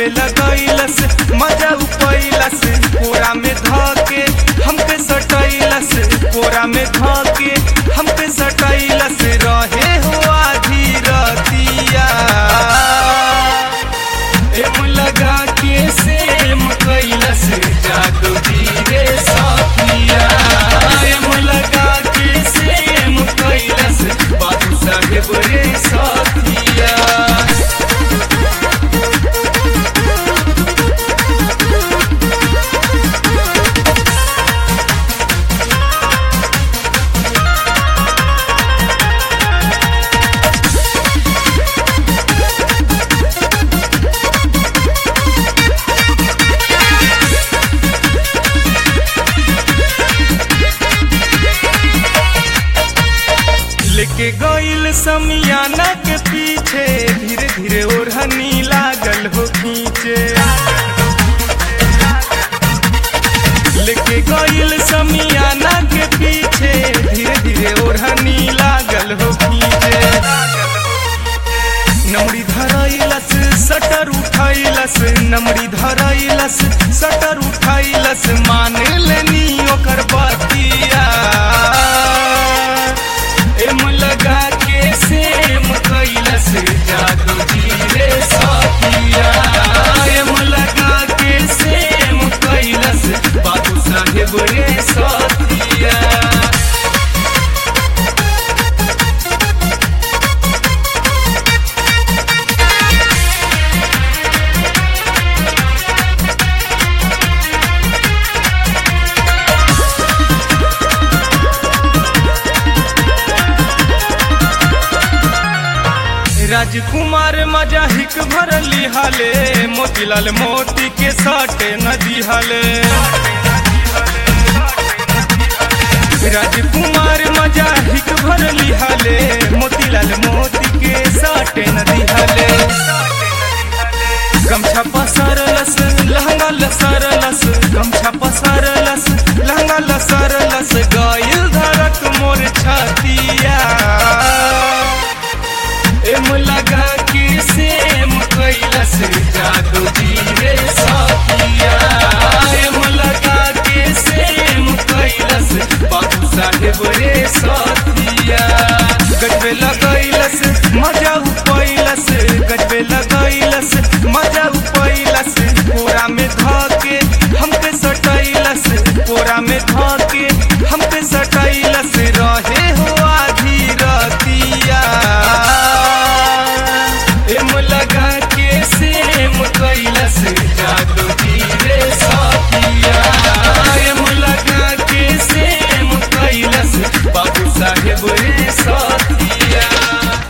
गजबे लगैलस मजा उपैलस कोरा में धके हमके सटैलस कोरा में धके हमके सटैलस रहे हो आधी रतिया एम लगा के सेम कैलस जादू धीरे सखिया एम लगा के सेम कैलस बाबू साहेब रे सखिया लेके गईल समियाना के पीछे धीरे धीरे ओढ़नी लागल हो खींचे लेके गईल समियाना के पीछे धीरे धीरे ओढ़नी लागल हो खींचे नमड़ी धरैलस सटर उठैलस नमड़ी धरैलस सटर उठैलस मान लेनी ओकर बतिया एम लगा के सेम कैलस जादू धीरे सखिया एम लगा के सेम कैलस बाबू साहेब रे सखिया राजकुमार मजा हिक भरली हाले मोतीलाल मोती के साटे नदी हाले राजकुमार मजा हिक भरली हाले मोतीलाल मोती के साटे नदी हाले गमछा पसरलस लहंगा लसरलस गमछा पसरलस लहंगा लसरलस गायल धरक मोर छतिया एम लगा के सेम कैलस जादू धीरे सखिया एम लगा के सेम कैलस बाबू साहेब रे सखिया गजबे लगैलस मजा उपैलस गजबे लगैलस मजा उपैलस कोरा में धके हमके सटैलस कोरा में धके हमके सटैलस रहे